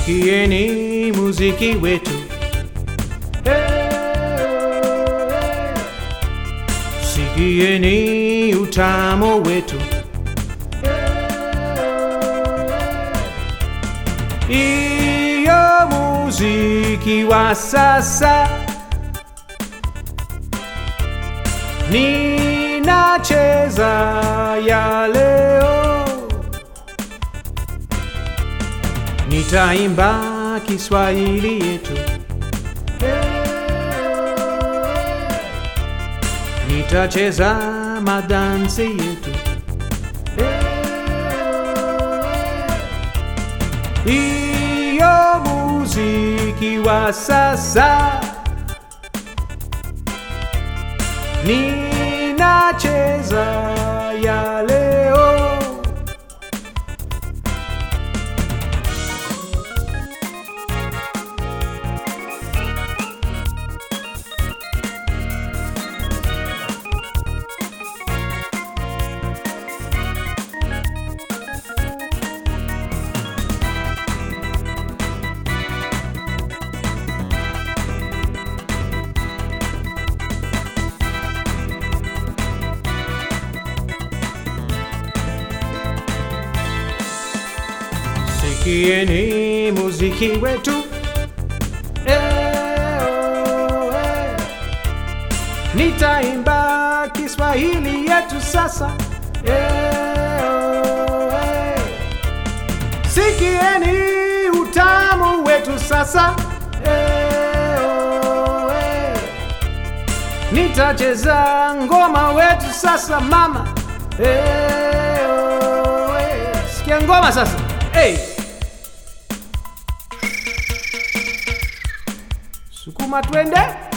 Sikieni muziki wetu Sikieni utamu wetu Iyo muziki wa sasa Ninacheza ya leo Nitaimba Kiswahili yetu Nitacheza madansi yetu Iyo muziki wa sasa Ninacheza ya leo Sikieni muziki wetu eh, oh, eh. Nitaimba Kiswahili yetu sasa eh, oh, eh. Sikieni utamu wetu sasa eh, oh, eh. Nitacheza ngoma wetu sasa mama eh, oh, eh. Sikia ngoma sasa hey. Sukuma twende